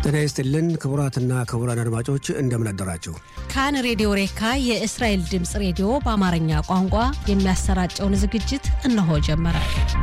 ጤና ይስጥልን ክቡራትና ክቡራን አድማጮች እንደምን አደራችሁ። ካን ሬዲዮ ሬካ የእስራኤል ድምፅ ሬዲዮ በአማርኛ ቋንቋ የሚያሰራጨውን ዝግጅት እነሆ ጀመረ።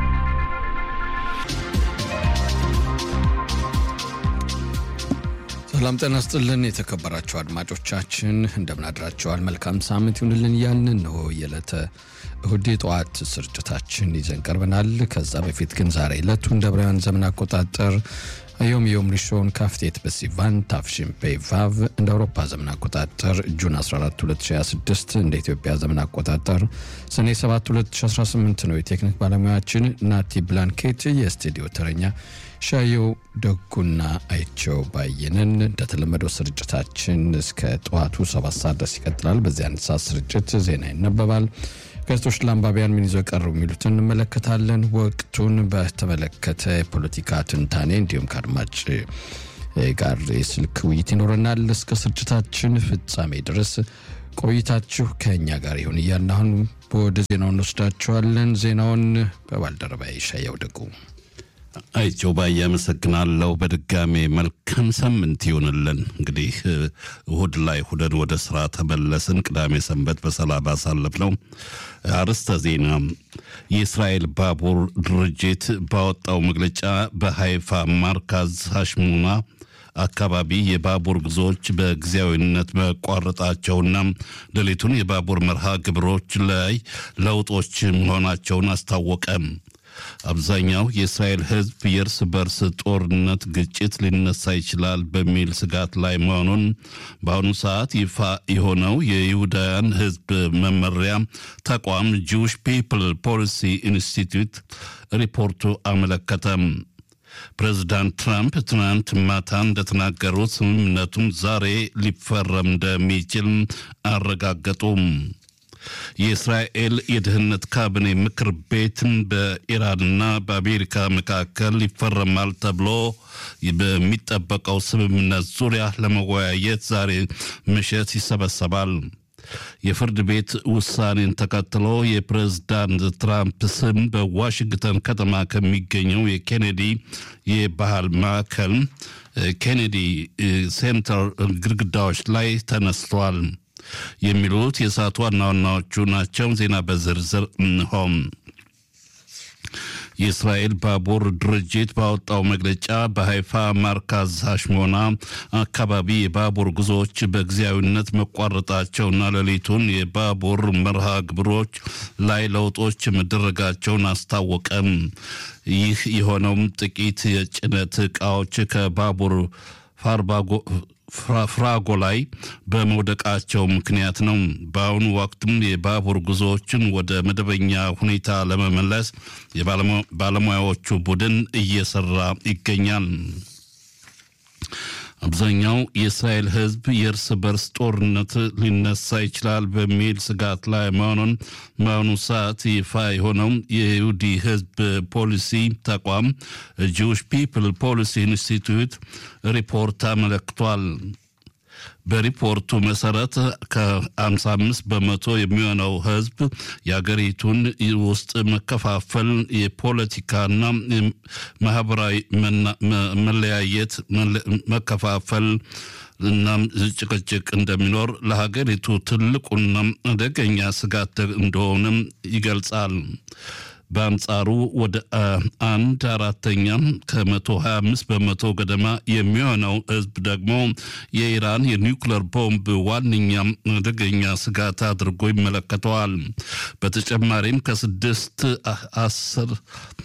ሰላም ጤና ስጥልን የተከበራችሁ አድማጮቻችን እንደምን አድራችኋል? መልካም ሳምንት ይሁንልን እያልን እነሆ የዕለተ እሁድ የጠዋት ስርጭታችን ይዘን ቀርበናል። ከዛ በፊት ግን ዛሬ ዕለቱ እንደ ዕብራውያን ዘመን አቆጣጠር ዮም ዮም ሪሾን ካፍቴት በሲቫን ታፍሽን ፔቫቭ እንደ አውሮፓ ዘመን አቆጣጠር ጁን 14 2026 እንደ ኢትዮጵያ ዘመን አቆጣጠር ሰኔ 7 2018 ነው። የቴክኒክ ባለሙያችን ናቲ ብላንኬት፣ የስቱዲዮ ተረኛ ሻየው ደጉና አይቸው ባየንን። እንደተለመደው ስርጭታችን እስከ ጠዋቱ ሰባት ሰዓት ድረስ ይቀጥላል። በዚህ አንድ ሰዓት ስርጭት ዜና ይነበባል። ጋዜጦች ለአንባቢያን ምን ይዘው ቀሩ የሚሉትን እንመለከታለን። ወቅቱን በተመለከተ የፖለቲካ ትንታኔ እንዲሁም ከአድማጭ ጋር የስልክ ውይይት ይኖረናል። እስከ ስርጭታችን ፍጻሜ ድረስ ቆይታችሁ ከእኛ ጋር ይሁን እያልን አሁን ወደ ዜናውን እንወስዳችኋለን። ዜናውን በባልደረባ ሻየው ደጉ አይቸው ባዬ አመሰግናለሁ። በድጋሜ መልካም ሳምንት ይሆንልን። እንግዲህ እሁድ ላይ ሁደን ወደ ስራ ተመለስን። ቅዳሜ ሰንበት በሰላም አሳለፍ ነው። አርዕስተ ዜና የእስራኤል ባቡር ድርጅት ባወጣው መግለጫ በሃይፋ ማርካዝ ሀሽሙና አካባቢ የባቡር ጉዞዎች በጊዜያዊነት መቋረጣቸውና ሌሊቱን የባቡር መርሃ ግብሮች ላይ ለውጦች መሆናቸውን አስታወቀ። አብዛኛው የእስራኤል ሕዝብ የእርስ በርስ ጦርነት ግጭት ሊነሳ ይችላል በሚል ስጋት ላይ መሆኑን በአሁኑ ሰዓት ይፋ የሆነው የይሁዳውያን ሕዝብ መመሪያ ተቋም ጂውሽ ፒፕል ፖሊሲ ኢንስቲትዩት ሪፖርቱ አመለከተም። ፕሬዚዳንት ትራምፕ ትናንት ማታ እንደተናገሩት ስምምነቱም ዛሬ ሊፈረም እንደሚችል አረጋገጡም። የእስራኤል የደህንነት ካቢኔ ምክር ቤትን በኢራንና በአሜሪካ መካከል ይፈረማል ተብሎ በሚጠበቀው ስምምነት ዙሪያ ለመወያየት ዛሬ ምሽት ይሰበሰባል። የፍርድ ቤት ውሳኔን ተከትሎ የፕሬዝዳንት ትራምፕ ስም በዋሽንግተን ከተማ ከሚገኘው የኬኔዲ የባህል ማዕከል ኬኔዲ ሴንተር ግድግዳዎች ላይ ተነስቷል። የሚሉት የሰዓቱ ዋና ዋናዎቹ ናቸው። ዜና በዝርዝር እንሆም። የእስራኤል ባቡር ድርጅት ባወጣው መግለጫ በሃይፋ ማርካዝ ሀሽሞና አካባቢ የባቡር ጉዞዎች በጊዜያዊነት መቋረጣቸውና ሌሊቱን የባቡር መርሃ ግብሮች ላይ ለውጦች መደረጋቸውን አስታወቀም። ይህ የሆነውም ጥቂት የጭነት ዕቃዎች ከባቡር ፋርባጎ ፍራጎ ላይ በመውደቃቸው ምክንያት ነው። በአሁኑ ወቅትም የባቡር ጉዞዎችን ወደ መደበኛ ሁኔታ ለመመለስ የባለሙያዎቹ ቡድን እየሰራ ይገኛል። አብዛኛው የእስራኤል ሕዝብ የእርስ በርስ ጦርነት ሊነሳ ይችላል በሚል ስጋት ላይ መሆኑን በአሁኑ ሰዓት ይፋ የሆነው የይሁዲ ሕዝብ ፖሊሲ ተቋም ጂውሽ ፒፕል ፖሊሲ ኢንስቲትዩት ሪፖርት አመለክቷል። በሪፖርቱ መሰረት ከ55 በመቶ የሚሆነው ህዝብ የአገሪቱን ውስጥ መከፋፈል፣ የፖለቲካና ማህበራዊ መለያየት፣ መከፋፈል እናም ጭቅጭቅ እንደሚኖር ለሀገሪቱ ትልቁና አደገኛ ስጋት እንደሆነም ይገልጻል። በአንጻሩ ወደ አንድ አራተኛ ከመቶ 25 በመቶ ገደማ የሚሆነው ህዝብ ደግሞ የኢራን የኒውክለር ቦምብ ዋነኛ አደገኛ ስጋት አድርጎ ይመለከተዋል። በተጨማሪም ከስድስት አስር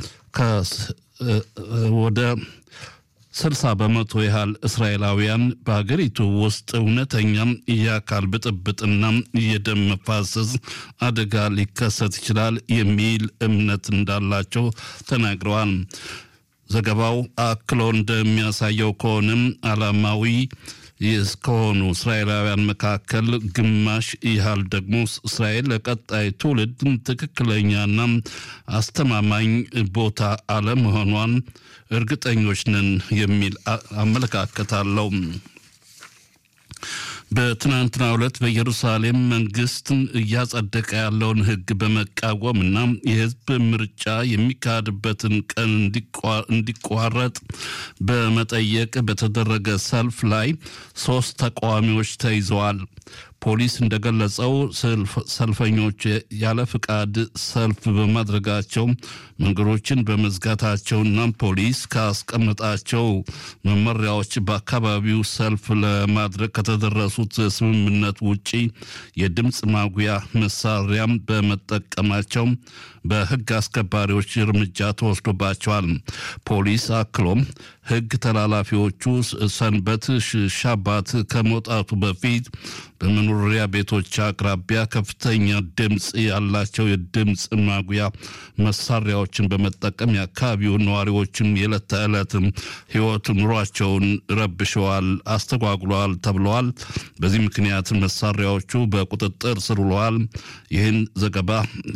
ወደ ስልሳ በመቶ ያህል እስራኤላውያን በሀገሪቱ ውስጥ እውነተኛም የአካል ብጥብጥና የደም መፋሰስ አደጋ ሊከሰት ይችላል የሚል እምነት እንዳላቸው ተናግረዋል። ዘገባው አክሎ እንደሚያሳየው ከሆነም ዓላማዊ እስከሆኑ እስራኤላውያን መካከል ግማሽ ያህል ደግሞ እስራኤል ለቀጣይ ትውልድ ትክክለኛና አስተማማኝ ቦታ አለመሆኗን እርግጠኞች ነን የሚል አመለካከት አለው። በትናንትናው ዕለት በኢየሩሳሌም መንግስት እያጸደቀ ያለውን ሕግ በመቃወም እና የህዝብ ምርጫ የሚካሄድበትን ቀን እንዲቋረጥ በመጠየቅ በተደረገ ሰልፍ ላይ ሶስት ተቃዋሚዎች ተይዘዋል። ፖሊስ እንደገለጸው ሰልፈኞች ያለ ፍቃድ ሰልፍ በማድረጋቸው መንገዶችን በመዝጋታቸውና ፖሊስ ካስቀመጣቸው መመሪያዎች በአካባቢው ሰልፍ ለማድረግ ከተደረሱት ስምምነት ውጪ የድምፅ ማጉያ መሳሪያም በመጠቀማቸው በህግ አስከባሪዎች እርምጃ ተወስዶባቸዋል። ፖሊስ አክሎም ህግ ተላላፊዎቹ ሰንበት ሻባት ከመውጣቱ በፊት በመኖሪያ ቤቶች አቅራቢያ ከፍተኛ ድምፅ ያላቸው የድምፅ ማጉያ መሳሪያዎችን በመጠቀም የአካባቢውን ነዋሪዎችን የዕለት ተዕለት ህይወት ኑሯቸውን ረብሸዋል፣ አስተጓጉለዋል ተብለዋል። በዚህ ምክንያት መሳሪያዎቹ በቁጥጥር ስር ውለዋል። ይህን ዘገባ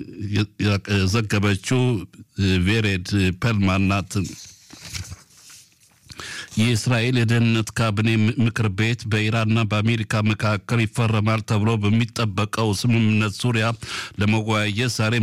ዘገበችው ቬሬድ ፐልማን ናት። የእስራኤል የደህንነት ካቢኔ ምክር ቤት በኢራንና በአሜሪካ መካከል ይፈረማል ተብሎ በሚጠበቀው ስምምነት ዙሪያ ለመወያየት ዛሬ